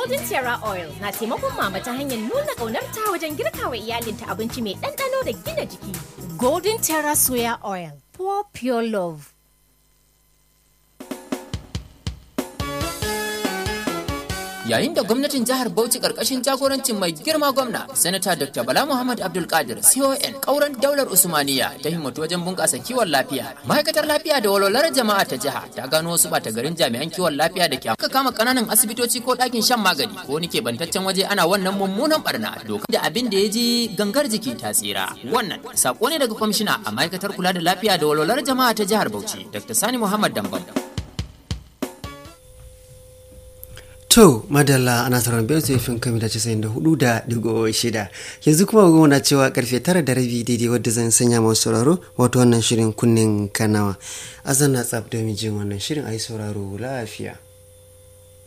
Golden Terra Oil na taimakon mama ta hanyar nuna ƙaunarta wajen girka wa iyalinta abinci mai ɗanɗano da gina jiki. Golden Terra Soya Oil, pour pure love. yayin da gwamnatin jihar Bauchi karkashin jagorancin mai girma gwamna sanata Dr. Bala Muhammad Abdul Qadir CON kauran daular Usmaniya ta himmatu wajen bunƙasa kiwon lafiya ma'aikatar lafiya da walwalar jama'a ta jiha ta gano wasu bata garin jami'an kiwon lafiya da ke aka kama kananan asibitoci ko ɗakin shan magani ko wani bantaccen waje ana wannan mummunan barna doka da abin da ya ji gangar jiki ta tsira wannan sako ne daga kwamishina a ma'aikatar kula da lafiya da walwalar jama'a ta jihar Bauchi Dr. Sani Muhammad Dambam To, madalla ana sauran biyar sai fin kami da casa'in da hudu da digo shida. Yanzu kuma goma na cewa karfe tara da rabi daidai wadda zan sanya masu sauraro wato wannan shirin kunnen kanawa. Azan na tsab domin jin wannan shirin a yi sauraro lafiya.